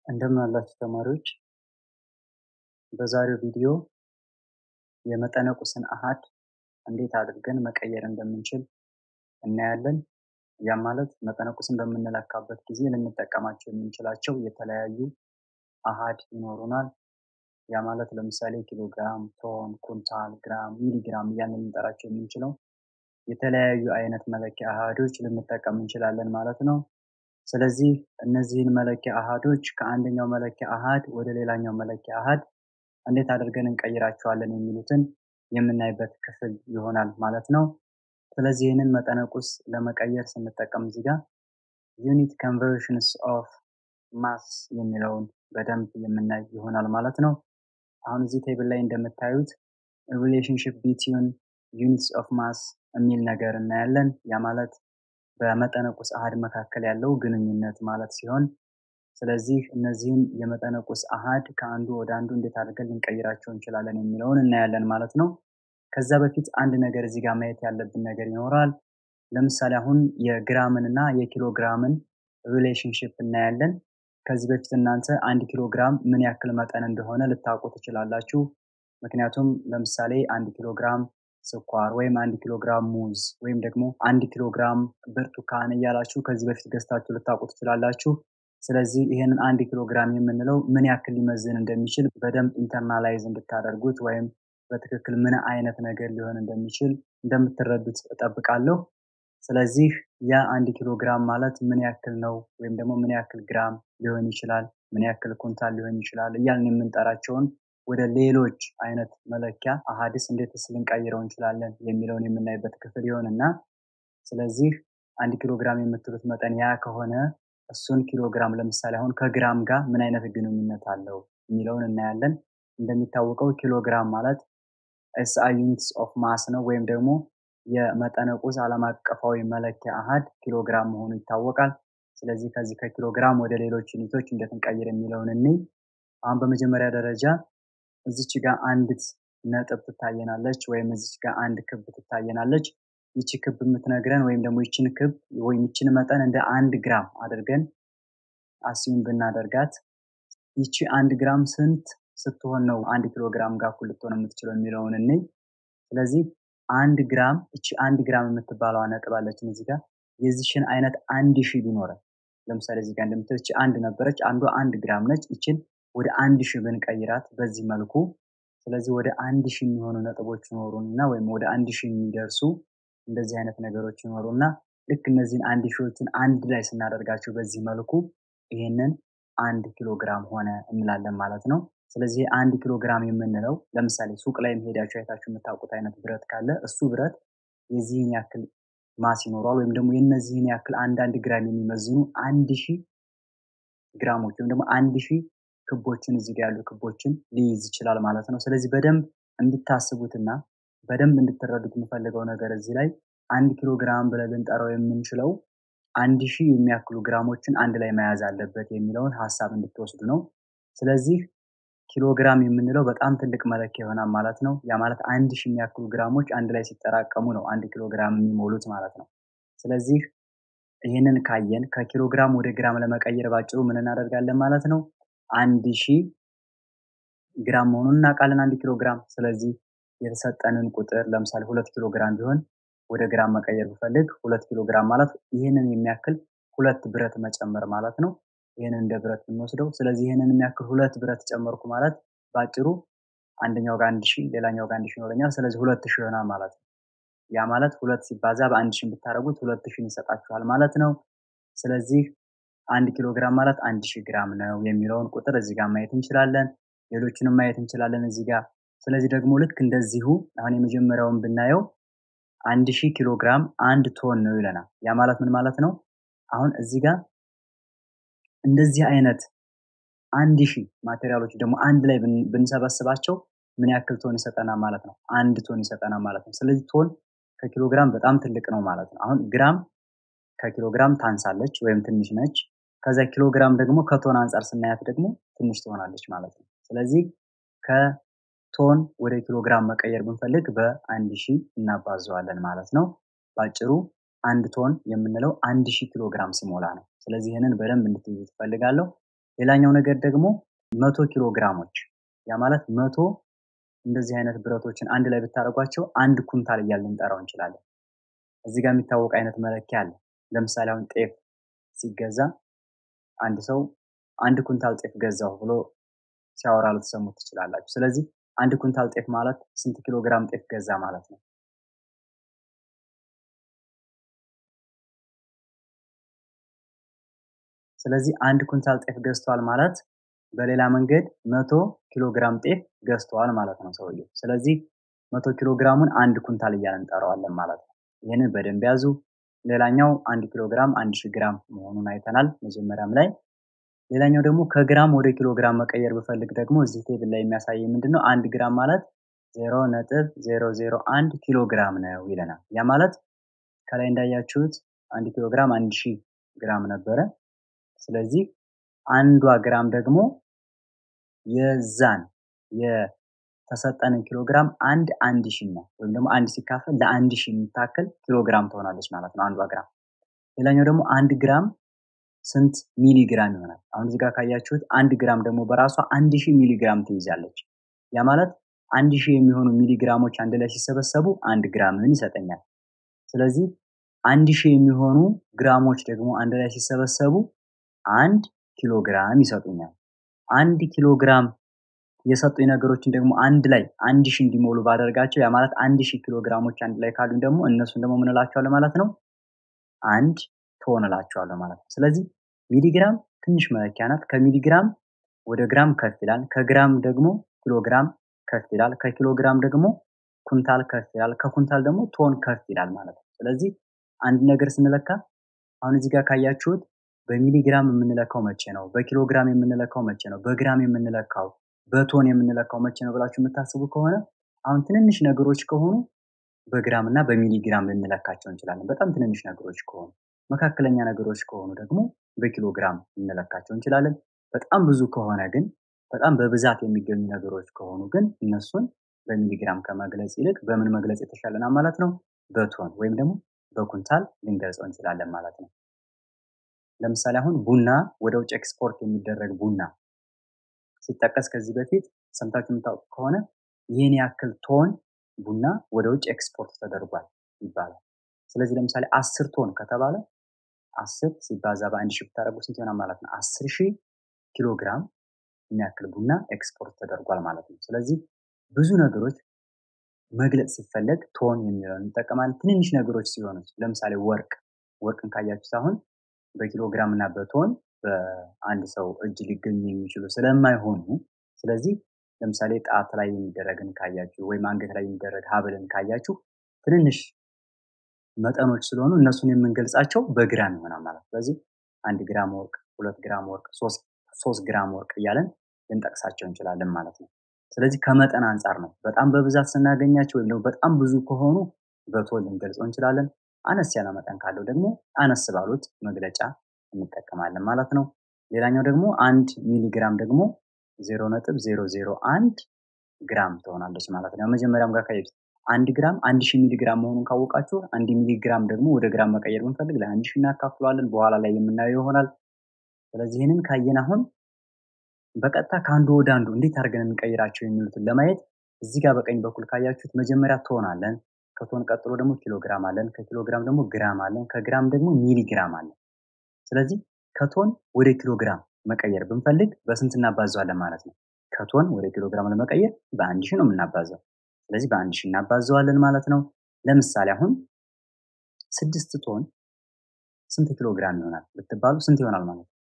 እንደምን አላችሁ ተማሪዎች በዛሬው ቪዲዮ የመጠነ ቁስን አሃድ እንዴት አድርገን መቀየር እንደምንችል እናያለን። ያም ማለት መጠነ ቁስን በምንለካበት ጊዜ ልንጠቀማቸው የምንችላቸው የተለያዩ አሃድ ይኖሩናል። ያ ማለት ለምሳሌ ኪሎግራም፣ ቶን፣ ኩንታል፣ ግራም፣ ሚሊግራም እያልን ልንጠራቸው የምንችለው የተለያዩ አይነት መለኪያ አሃዶች ልንጠቀም እንችላለን ማለት ነው። ስለዚህ እነዚህን መለኪያ አሃዶች ከአንደኛው መለኪያ አሃድ ወደ ሌላኛው መለኪያ አሃድ እንዴት አድርገን እንቀይራቸዋለን የሚሉትን የምናይበት ክፍል ይሆናል ማለት ነው። ስለዚህ ይህንን መጠነ ቁስ ለመቀየር ስንጠቀም እዚህ ጋር ዩኒት ኮንቨርሽንስ ኦፍ ማስ የሚለውን በደንብ የምናይ ይሆናል ማለት ነው። አሁን እዚህ ቴብል ላይ እንደምታዩት ሪሌሽንሽፕ ቢትዊን ዩኒትስ ኦፍ ማስ የሚል ነገር እናያለን። ያ ማለት በመጠነ ቁስ አሃድ መካከል ያለው ግንኙነት ማለት ሲሆን ስለዚህ እነዚህን የመጠነ ቁስ አሃድ ከአንዱ ወደ አንዱ እንዴት አድርገን ልንቀይራቸው እንችላለን የሚለውን እናያለን ማለት ነው። ከዛ በፊት አንድ ነገር እዚህ ጋር ማየት ያለብን ነገር ይኖራል። ለምሳሌ አሁን የግራምን እና የኪሎ ግራምን ሪሌሽንሽፕ እናያለን። ከዚህ በፊት እናንተ አንድ ኪሎ ግራም ምን ያክል መጠን እንደሆነ ልታውቁ ትችላላችሁ። ምክንያቱም ለምሳሌ አንድ ኪሎ ግራም ስኳር ወይም አንድ ኪሎ ግራም ሙዝ ወይም ደግሞ አንድ ኪሎ ግራም ብርቱካን እያላችሁ ከዚህ በፊት ገዝታችሁ ልታውቁ ትችላላችሁ። ስለዚህ ይህንን አንድ ኪሎ ግራም የምንለው ምን ያክል ሊመዝን እንደሚችል በደንብ ኢንተርናላይዝ እንድታደርጉት ወይም በትክክል ምን አይነት ነገር ሊሆን እንደሚችል እንደምትረዱት እጠብቃለሁ። ስለዚህ ያ አንድ ኪሎ ግራም ማለት ምን ያክል ነው ወይም ደግሞ ምን ያክል ግራም ሊሆን ይችላል፣ ምን ያክል ኩንታል ሊሆን ይችላል እያልን የምንጠራቸውን ወደ ሌሎች አይነት መለኪያ አሃድስ እንዴትስ ልንቀይረው እንችላለን የሚለውን የምናይበት ክፍል ይሆንና ስለዚህ አንድ ኪሎ ግራም የምትሉት መጠን ያ ከሆነ እሱን ኪሎ ግራም ለምሳሌ አሁን ከግራም ጋር ምን አይነት ግንኙነት አለው የሚለውን እናያለን። እንደሚታወቀው ኪሎ ግራም ማለት ኤስአይ ዩኒትስ ኦፍ ማስ ነው ወይም ደግሞ የመጠነ ቁስ ዓለም አቀፋዊ መለኪያ አሃድ ኪሎ ግራም መሆኑ ይታወቃል። ስለዚህ ከዚህ ከኪሎ ግራም ወደ ሌሎች ዩኒቶች እንዴት እንቀይር የሚለውን እንይ። አሁን በመጀመሪያ ደረጃ እዚች ጋር አንዲት ነጥብ ትታየናለች ወይም እዚች ጋር አንድ ክብ ትታየናለች። ይቺ ክብ የምትነግረን ወይም ደግሞ ይችን ክብ ወይም ይችን መጠን እንደ አንድ ግራም አድርገን አስዩም ብናደርጋት ይቺ አንድ ግራም ስንት ስትሆን ነው አንድ ኪሎ ግራም ጋር እኩል ልትሆን የምትችለው የሚለውን እንይ። ስለዚህ አንድ ግራም እቺ አንድ ግራም የምትባለዋ ነጥብ አለችን እዚህ ጋር የዚችን አይነት አንድ ሺህ ቢኖረን ለምሳሌ እዚህ ጋር እንደምትል እቺ አንድ ነበረች፣ አንዷ አንድ ግራም ነች። ይችን ወደ አንድ ሺህ ብንቀይራት በዚህ መልኩ ስለዚህ ወደ አንድ ሺህ የሚሆኑ ነጥቦች ይኖሩን እና ወይም ወደ አንድ ሺህ የሚደርሱ እንደዚህ አይነት ነገሮች ይኖሩ እና ልክ እነዚህን አንድ ሺዎችን አንድ ላይ ስናደርጋቸው በዚህ መልኩ ይህንን አንድ ኪሎ ግራም ሆነ እንላለን ማለት ነው። ስለዚህ አንድ ኪሎ ግራም የምንለው ለምሳሌ ሱቅ ላይ ሄዳችሁ አይታችሁ የምታውቁት አይነት ብረት ካለ እሱ ብረት የዚህን ያክል ማስ ይኖረዋል ወይም ደግሞ የነዚህን ያክል አንዳንድ ግራም የሚመዝኑ አንድ ሺህ ግራሞች ወይም ደግሞ አንድ ሺህ ክቦችን እዚህ ጋር ያሉ ክቦችን ሊይዝ ይችላል ማለት ነው። ስለዚህ በደንብ እንድታስቡትና በደንብ እንድትረዱት የምፈልገው ነገር እዚህ ላይ አንድ ኪሎ ግራም ብለን ልንጠራው የምንችለው አንድ ሺህ የሚያክሉ ግራሞችን አንድ ላይ መያዝ አለበት የሚለውን ሀሳብ እንድትወስዱ ነው። ስለዚህ ኪሎ ግራም የምንለው በጣም ትልቅ መለኪያ ይሆናል ማለት ነው። ያ ማለት አንድ ሺህ የሚያክሉ ግራሞች አንድ ላይ ሲጠራቀሙ ነው አንድ ኪሎ ግራም የሚሞሉት ማለት ነው። ስለዚህ ይህንን ካየን ከኪሎ ግራም ወደ ግራም ለመቀየር ባጭሩ ምን እናደርጋለን ማለት ነው። አንድ ሺህ ግራም መሆኑን እናውቃለን አንድ ኪሎ ግራም። ስለዚህ የተሰጠንን ቁጥር ለምሳሌ ሁለት ኪሎ ግራም ቢሆን ወደ ግራም መቀየር ብፈልግ ሁለት ኪሎ ግራም ማለት ይህንን የሚያክል ሁለት ብረት መጨመር ማለት ነው። ይህንን እንደ ብረት ብንወስደው ስለዚህ ይህንን የሚያክል ሁለት ብረት ጨመርኩ ማለት በአጭሩ አንደኛው ጋር አንድ ሺህ ሌላኛው ጋር አንድ ሺህ ይኖረኛል። ስለዚህ ሁለት ሺህ ይሆናል ማለት ነው። ያ ማለት ሁለት ሲባዛ በአንድ ሺህ ብታደርጉት ሁለት ሺህን ይሰጣችኋል ማለት ነው። ስለዚህ አንድ ኪሎ ግራም ማለት አንድ ሺህ ግራም ነው የሚለውን ቁጥር እዚህ ጋር ማየት እንችላለን። ሌሎችንም ማየት እንችላለን እዚህ ጋር። ስለዚህ ደግሞ ልክ እንደዚሁ አሁን የመጀመሪያውን ብናየው አንድ ሺህ ኪሎ ግራም አንድ ቶን ነው ይለናል። ያ ማለት ምን ማለት ነው? አሁን እዚህ ጋር እንደዚህ አይነት አንድ ሺህ ማቴሪያሎች ደግሞ አንድ ላይ ብንሰበስባቸው ምን ያክል ቶን ይሰጠናል ማለት ነው? አንድ ቶን ይሰጠናል ማለት ነው። ስለዚህ ቶን ከኪሎ ግራም በጣም ትልቅ ነው ማለት ነው። አሁን ግራም ከኪሎ ግራም ታንሳለች ወይም ትንሽ ነች። ከዛ ኪሎ ግራም ደግሞ ከቶን አንጻር ስናያት ደግሞ ትንሽ ትሆናለች ማለት ነው። ስለዚህ ከቶን ወደ ኪሎ ግራም መቀየር ብንፈልግ በአንድ ሺህ እናባዘዋለን ማለት ነው። በአጭሩ አንድ ቶን የምንለው አንድ ሺህ ኪሎ ግራም ሲሞላ ነው። ስለዚህ ይህንን በደንብ እንድትይዙ ትፈልጋለሁ። ሌላኛው ነገር ደግሞ መቶ ኪሎ ግራሞች ያ ማለት መቶ እንደዚህ አይነት ብረቶችን አንድ ላይ ብታደርጓቸው አንድ ኩንታል እያልን ልንጠራው እንችላለን። እዚህ ጋር የሚታወቅ አይነት መለኪያ አለ። ለምሳሌ አሁን ጤፍ ሲገዛ አንድ ሰው አንድ ኩንታል ጤፍ ገዛሁ ብሎ ሲያወራ ልትሰሙት ትችላላችሁ። ስለዚህ አንድ ኩንታል ጤፍ ማለት ስንት ኪሎ ግራም ጤፍ ገዛ ማለት ነው? ስለዚህ አንድ ኩንታል ጤፍ ገዝቷል ማለት በሌላ መንገድ መቶ ኪሎ ግራም ጤፍ ገዝቷል ማለት ነው ሰውየው። ስለዚህ መቶ ኪሎ ግራሙን አንድ ኩንታል እያልን እንጠራዋለን ማለት ነው። ይህንን በደንብ ያዙ። ሌላኛው አንድ ኪሎ ግራም አንድ ሺህ ግራም መሆኑን አይተናል መጀመሪያም ላይ። ሌላኛው ደግሞ ከግራም ወደ ኪሎ ግራም መቀየር ብፈልግ ደግሞ እዚህ ቴብል ላይ የሚያሳየኝ ምንድን ነው? አንድ ግራም ማለት ዜሮ ነጥብ ዜሮ ዜሮ አንድ ኪሎ ግራም ነው ይለናል። ያ ማለት ከላይ እንዳያችሁት አንድ ኪሎ ግራም አንድ ሺህ ግራም ነበረ። ስለዚህ አንዷ ግራም ደግሞ የዛን የተሰጠንን ኪሎ ግራም አንድ አንድ ሺህ ነው ወይም ደግሞ አንድ ሲካፈል ለአንድ ሺህ የምታክል ኪሎ ግራም ትሆናለች ማለት ነው አንዷ ግራም። ሌላኛው ደግሞ አንድ ግራም ስንት ሚሊ ግራም ይሆናል? አሁን እዚህ ጋር ካያችሁት አንድ ግራም ደግሞ በራሷ አንድ ሺህ ሚሊ ግራም ትይዛለች። ያ ማለት አንድ ሺህ የሚሆኑ ሚሊ ግራሞች አንድ ላይ ሲሰበሰቡ አንድ ግራምን ይሰጠኛል። ስለዚህ አንድ ሺህ የሚሆኑ ግራሞች ደግሞ አንድ ላይ ሲሰበሰቡ አንድ ኪሎ ግራም ይሰጡኛል። አንድ ኪሎ ግራም የሰጡኝ ነገሮችን ደግሞ አንድ ላይ አንድ ሺህ እንዲሞሉ ባደርጋቸው ያ ማለት አንድ ሺህ ኪሎ ግራሞች አንድ ላይ ካሉኝ ደግሞ እነሱን ደግሞ ምን እላቸዋለሁ ማለት ነው? አንድ ቶን እላቸዋለሁ ማለት ነው። ስለዚህ ሚሊግራም ትንሽ መለኪያ ናት። ከሚሊግራም ወደ ግራም ከፍ ይላል። ከግራም ደግሞ ኪሎግራም ከፍ ይላል። ከኪሎግራም ደግሞ ኩንታል ከፍ ይላል። ከኩንታል ደግሞ ቶን ከፍ ይላል ማለት ነው። ስለዚህ አንድ ነገር ስንለካ አሁን እዚህ ጋር ካያችሁት በሚሊግራም የምንለካው መቼ ነው? በኪሎግራም የምንለካው መቼ ነው? በግራም የምንለካው በቶን የምንለካው መቼ ነው ብላችሁ የምታስቡ ከሆነ አሁን ትንንሽ ነገሮች ከሆኑ በግራም እና በሚሊግራም ልንለካቸው እንችላለን። በጣም ትንንሽ ነገሮች ከሆኑ፣ መካከለኛ ነገሮች ከሆኑ ደግሞ በኪሎግራም ልንለካቸው እንችላለን። በጣም ብዙ ከሆነ ግን በጣም በብዛት የሚገኙ ነገሮች ከሆኑ ግን እነሱን በሚሊግራም ከመግለጽ ይልቅ በምን መግለጽ የተሻለና ማለት ነው? በቶን ወይም ደግሞ በኩንታል ልንገልጸው እንችላለን ማለት ነው። ለምሳሌ አሁን ቡና ወደ ውጭ ኤክስፖርት የሚደረግ ቡና ሲጠቀስ ከዚህ በፊት ሰምታችሁ የምታውቁ ከሆነ ይህን ያክል ቶን ቡና ወደ ውጭ ኤክስፖርት ተደርጓል ይባላል። ስለዚህ ለምሳሌ አስር ቶን ከተባለ አስር ሲባዛ በአንድ ሺህ ብታደርጉ ስንት ይሆናል ማለት ነው? አስር ሺህ ኪሎ ግራም የሚያክል ቡና ኤክስፖርት ተደርጓል ማለት ነው። ስለዚህ ብዙ ነገሮች መግለጽ ሲፈለግ ቶን የሚለውን እንጠቀማለን። ትንንሽ ነገሮች ሲሆኑ ለምሳሌ ወርቅ ወርቅን ካያችሁት አሁን በኪሎ ግራም እና በቶን በአንድ ሰው እጅ ሊገኙ የሚችሉ ስለማይሆኑ ስለዚህ ለምሳሌ ጣት ላይ የሚደረግን ካያችሁ ወይም አንገት ላይ የሚደረግ ሀብልን ካያችሁ ትንንሽ መጠኖች ስለሆኑ እነሱን የምንገልጻቸው በግራም ይሆናል ማለት ነው። ስለዚህ አንድ ግራም ወርቅ፣ ሁለት ግራም ወርቅ፣ ሶስት ግራም ወርቅ እያለን ልንጠቅሳቸው እንችላለን ማለት ነው። ስለዚህ ከመጠን አንጻር ነው። በጣም በብዛት ስናገኛቸው ወይም ደግሞ በጣም ብዙ ከሆኑ በቶን ልንገልጸው እንችላለን። አነስ ያለ መጠን ካለው ደግሞ አነስ ባሉት መግለጫ እንጠቀማለን ማለት ነው። ሌላኛው ደግሞ አንድ ሚሊግራም ደግሞ ዜሮ ነጥብ ዜሮ ዜሮ አንድ ግራም ትሆናለች ማለት ነው። መጀመሪያም ጋር ካየች አንድ ግራም አንድ ሺህ ሚሊግራም መሆኑን ካወቃችሁ አንድ ሚሊግራም ደግሞ ወደ ግራም መቀየር ብንፈልግ ለአንድ ሺህ እናካፍለዋለን። በኋላ ላይ የምናየው ይሆናል። ስለዚህ ይህንን ካየን አሁን በቀጥታ ከአንዱ ወደ አንዱ እንዴት አድርገን እንቀይራቸው የሚሉትን ለማየት እዚህ ጋር በቀኝ በኩል ካያችሁት መጀመሪያ ቶን አለን። ከቶን ቀጥሎ ደግሞ ኪሎግራም አለን። ከኪሎግራም ደግሞ ግራም አለን። ከግራም ደግሞ ሚሊግራም አለን። ስለዚህ ከቶን ወደ ኪሎግራም መቀየር ብንፈልግ በስንት እናባዘዋለን ማለት ነው? ከቶን ወደ ኪሎግራም ለመቀየር በአንድ ሺህ ነው የምናባዘው። ስለዚህ በአንድ ሺህ እናባዘዋለን ማለት ነው። ለምሳሌ አሁን ስድስት ቶን ስንት ኪሎ ግራም ይሆናል ብትባሉ ስንት ይሆናል ማለት ነው?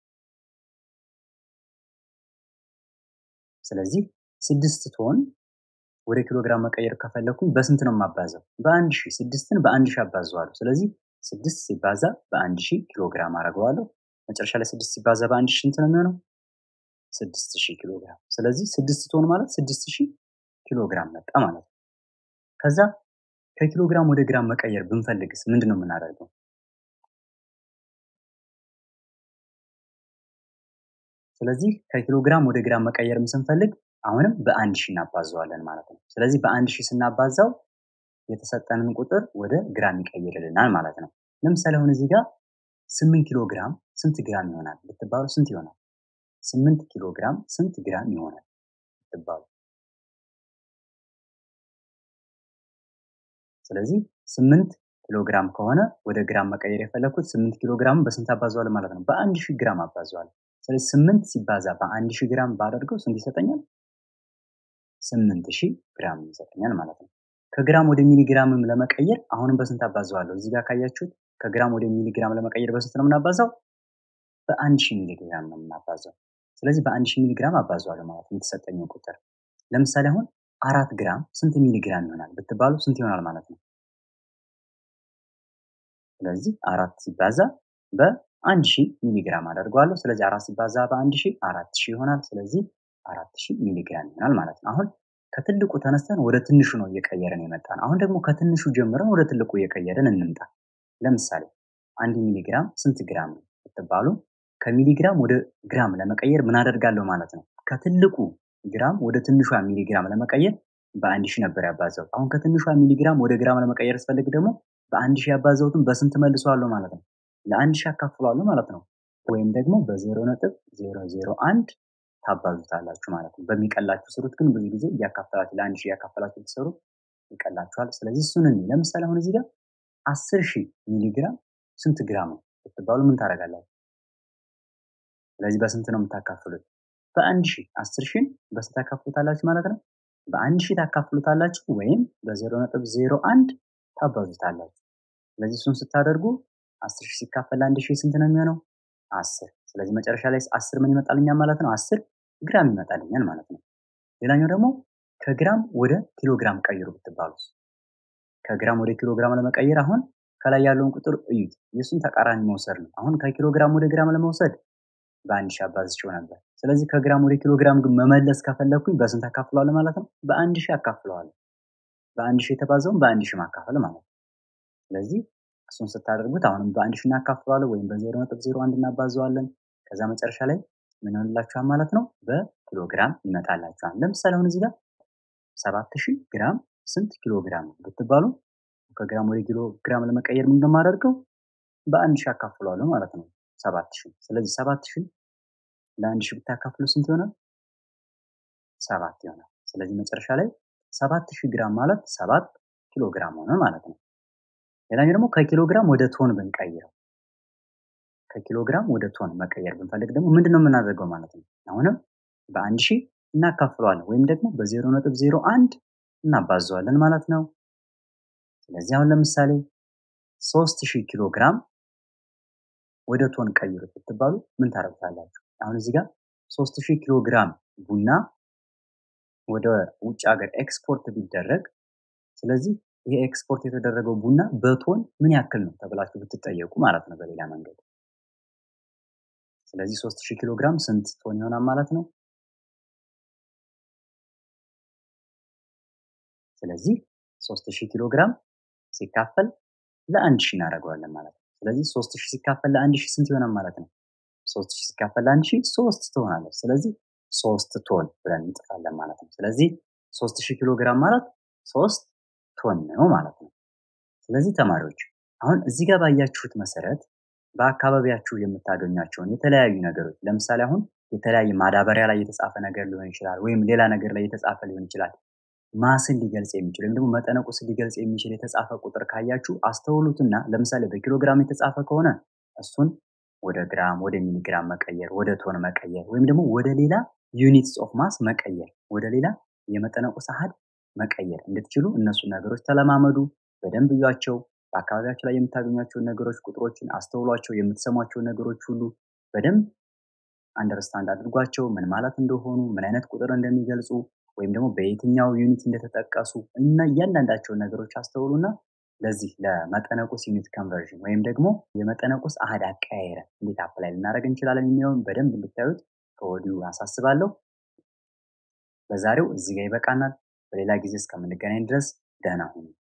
ስለዚህ ስድስት ቶን ወደ ኪሎ ግራም መቀየር ከፈለኩኝ በስንት ነው የማባዘው? በአንድ ሺህ ስድስትን በአንድ ሺህ አባዘዋለሁ። ስለዚህ ስድስት ሲባዛ በአንድ ሺህ ኪሎ ግራም አደርገዋለሁ። መጨረሻ ላይ ስድስት ሲባዛ በአንድ ሺህ ስንት ነው የሚሆነው? ስድስት ሺህ ኪሎ ግራም። ስለዚህ ስድስት ቶን ማለት ስድስት ሺህ ኪሎ ግራም መጣ ማለት ነው። ከዛ ከኪሎ ግራም ወደ ግራም መቀየር ብንፈልግስ ምንድን ነው የምናደርገው? ስለዚህ ከኪሎ ግራም ወደ ግራም መቀየርም ስንፈልግ አሁንም በአንድ ሺህ እናባዘዋለን ማለት ነው። ስለዚህ በአንድ ሺህ ስናባዛው የተሰጠንን ቁጥር ወደ ግራም ይቀይርልናል ማለት ነው። ለምሳሌ አሁን እዚህ ጋር ስምንት ኪሎ ግራም ስንት ግራም ይሆናል ብትባሉ ስንት ይሆናል? ስምንት ኪሎ ግራም ስንት ግራም ይሆናል ብትባሉ። ስለዚህ ስምንት ኪሎ ግራም ከሆነ ወደ ግራም መቀየር የፈለግኩት ስምንት ኪሎ ግራም በስንት አባዘዋለሁ ማለት ነው? በአንድ ሺህ ግራም አባዘዋለሁ። ስለዚህ ስምንት ሲባዛ በአንድ ሺህ ግራም ባደርገው ስንት ይሰጠኛል? ስምንት ሺህ ግራም ይሰጠኛል ማለት ነው። ከግራም ወደ ሚሊግራምም ለመቀየር አሁንም በስንት አባዘዋለሁ? እዚህ ጋር ካያችሁት ከግራም ወደ ሚሊግራም ለመቀየር በስንት ነው የምናባዛው? በአንድ ሺህ ሚሊግራም ነው የምናባዛው። ስለዚህ በአንድ ሺህ ሚሊግራም አባዘዋለሁ ማለት ነው የተሰጠኝን ቁጥር። ለምሳሌ አሁን አራት ግራም ስንት ሚሊግራም ይሆናል ብትባሉ ስንት ይሆናል ማለት ነው? ስለዚህ አራት ሲባዛ በአንድ ሺህ ሚሊግራም አደርገዋለሁ። ስለዚህ አራት ሲባዛ በአንድ ሺህ አራት ሺህ ይሆናል። ስለዚህ አራት ሺህ ሚሊግራም ይሆናል ማለት ነው። አሁን ከትልቁ ተነስተን ወደ ትንሹ ነው እየቀየርን የመጣን። አሁን ደግሞ ከትንሹ ጀምረን ወደ ትልቁ እየቀየርን እንምጣ። ለምሳሌ አንድ ሚሊግራም ስንት ግራም ነው ብትባሉ ከሚሊግራም ወደ ግራም ለመቀየር ምን አደርጋለሁ ማለት ነው? ከትልቁ ግራም ወደ ትንሿ ሚሊግራም ለመቀየር በአንድ ሺህ ነበር ያባዛው። አሁን ከትንሿ ሚሊግራም ወደ ግራም ለመቀየር ስፈልግ ደግሞ በአንድ ሺህ ያባዛሁትን በስንት መልሰዋለሁ ማለት ነው? ለአንድ ሺህ አካፍለዋለሁ ማለት ነው። ወይም ደግሞ በዜሮ ነጥብ ዜሮ ዜሮ አንድ ታባዙታላችሁ ማለት ነው። በሚቀላችሁ ስሩት፣ ግን ብዙ ጊዜ እያካፈላችሁ ለአንድ ሺህ እያካፈላችሁ ብትሰሩ ይቀላችኋል። ስለዚህ እሱን እንይ። ለምሳሌ አሁን እዚህ ጋር አስር ሺህ ሚሊግራም ስንት ግራም ነው ብትባሉ ምን ታደርጋላችሁ? ስለዚህ በስንት ነው የምታካፍሉት? በአንድ ሺህ አስር ሺህን በስንት ታካፍሉታላችሁ ማለት ነው? በአንድ ሺህ ታካፍሉታላችሁ ወይም በዜሮ ነጥብ ዜሮ አንድ ታባዙታላችሁ። ስለዚህ እሱን ስታደርጉ አስር ሺህ ሲካፈል ለአንድ ሺህ ስንት ነው የሚሆነው? አስር። ስለዚህ መጨረሻ ላይ አስር ምን ይመጣልኛል ማለት ነው? አስር ግራም ይመጣልኛል ማለት ነው። ሌላኛው ደግሞ ከግራም ወደ ኪሎ ግራም ቀይሩ ብትባሉስ? ከግራም ወደ ኪሎ ግራም ለመቀየር አሁን ከላይ ያለውን ቁጥር እዩት። የእሱን ተቃራኒ መውሰድ ነው። አሁን ከኪሎ ግራም ወደ ግራም ለመውሰድ በአንድ ሺህ አባዝቼው ነበር። ስለዚህ ከግራም ወደ ኪሎ ግራም ግን መመለስ ከፈለግኩኝ በስንት አካፍለዋለሁ ማለት ነው? በአንድ ሺህ አካፍለዋለሁ። በአንድ ሺህ የተባዛውን በአንድ ሺህ ማካፈል ማለት ነው። ስለዚህ እሱን ስታደርጉት አሁንም በአንድ ሺህ እናካፍለዋለን ወይም በዜሮ ነጥብ ዜሮ አንድ እናባዘዋለን። ከዛ መጨረሻ ላይ ምን ይሆንላችኋል ማለት ነው? በኪሎ ግራም ይመጣላችኋል። ለምሳሌ አሁን እዚህ ጋር ሰባት ሺህ ግራም ስንት ኪሎ ግራም ነው ብትባሉ ከግራም ወደ ኪሎ ግራም ለመቀየር ምን እንደማደርገው በአንድ ሺህ አካፍለዋለሁ ማለት ነው። ሰባት ሺህ ስለዚህ ሰባት ሺህ ለአንድ ሺህ ብታካፍሉ ስንት ይሆናል? ሰባት ይሆናል። ስለዚህ መጨረሻ ላይ ሰባት ሺህ ግራም ማለት ሰባት ኪሎ ግራም ሆነ ማለት ነው። ሌላኛው ደግሞ ከኪሎ ግራም ወደ ቶን ብንቀይረው ከኪሎ ግራም ወደ ቶን መቀየር ብንፈልግ ደግሞ ምንድን ነው የምናደርገው ማለት ነው? አሁንም በአንድ ሺህ እናካፍለዋለን ወይም ደግሞ በዜሮ ነጥብ ዜሮ አንድ እናባዘዋለን ማለት ነው። ስለዚህ አሁን ለምሳሌ ሶስት ሺህ ኪሎ ግራም ወደ ቶን ቀይሩት ብትባሉ ምን ታደርጉታላችሁ? አሁን እዚህ ጋር ሶስት ሺህ ኪሎ ግራም ቡና ወደ ውጭ ሀገር ኤክስፖርት ቢደረግ ስለዚህ ይሄ ኤክስፖርት የተደረገው ቡና በቶን ምን ያክል ነው ተብላችሁ ብትጠየቁ ማለት ነው በሌላ መንገድ። ስለዚህ ሶስት ሺህ ኪሎ ግራም ስንት ቶን ይሆናል ማለት ነው? ስለዚህ ሶስት ሺህ ኪሎ ግራም ሲካፈል ለአንድ ሺህ እናደርገዋለን ማለት ነው። ስለዚህ ሶስት ሺህ ሲካፈል ለአንድ ሺህ ስንት ይሆናል ማለት ነው? ሶስት ሺህ ሲካፈል ለአንድ ሺህ ሶስት ትሆናለች። ስለዚህ ሶስት ቶን ብለን እንጽፋለን ማለት ነው። ስለዚህ ሶስት ሺህ ኪሎ ግራም ማለት ሶስት ቶን ነው ማለት ነው። ስለዚህ ተማሪዎች አሁን እዚህ ጋር ባያችሁት መሰረት በአካባቢያችሁ የምታገኟቸውን የተለያዩ ነገሮች ለምሳሌ አሁን የተለያየ ማዳበሪያ ላይ የተጻፈ ነገር ሊሆን ይችላል፣ ወይም ሌላ ነገር ላይ የተጻፈ ሊሆን ይችላል። ማስን ሊገልጽ የሚችል ወይም ደግሞ መጠነ ቁስን ሊገልጽ የሚችል የተጻፈ ቁጥር ካያችሁ አስተውሉትና ለምሳሌ በኪሎ ግራም የተጻፈ ከሆነ እሱን ወደ ግራም፣ ወደ ሚሊግራም መቀየር፣ ወደ ቶን መቀየር ወይም ደግሞ ወደ ሌላ ዩኒትስ ኦፍ ማስ መቀየር፣ ወደ ሌላ የመጠነ ቁስ አሃድ መቀየር እንድትችሉ እነሱን ነገሮች ተለማመዱ፣ በደንብ እዩዋቸው። በአካባቢያቸው ላይ የምታገኟቸውን ነገሮች፣ ቁጥሮችን አስተውሏቸው። የምትሰሟቸውን ነገሮች ሁሉ በደንብ አንደርስታንድ አድርጓቸው፣ ምን ማለት እንደሆኑ፣ ምን አይነት ቁጥር እንደሚገልጹ ወይም ደግሞ በየትኛው ዩኒት እንደተጠቀሱ እና እያንዳንዳቸውን ነገሮች አስተውሉና ለዚህ ለመጠነ ቁስ ዩኒት ኮንቨርዥን ወይም ደግሞ የመጠነ ቁስ አሃድ አቀያየረ እንዴት አፕላይ ልናደርግ እንችላለን የሚለውን በደንብ እንድታዩት ከወዲሁ አሳስባለሁ። በዛሬው እዚህ ጋር ይበቃናል። በሌላ ጊዜ እስከምንገናኝ ድረስ ደህና ሁኑ።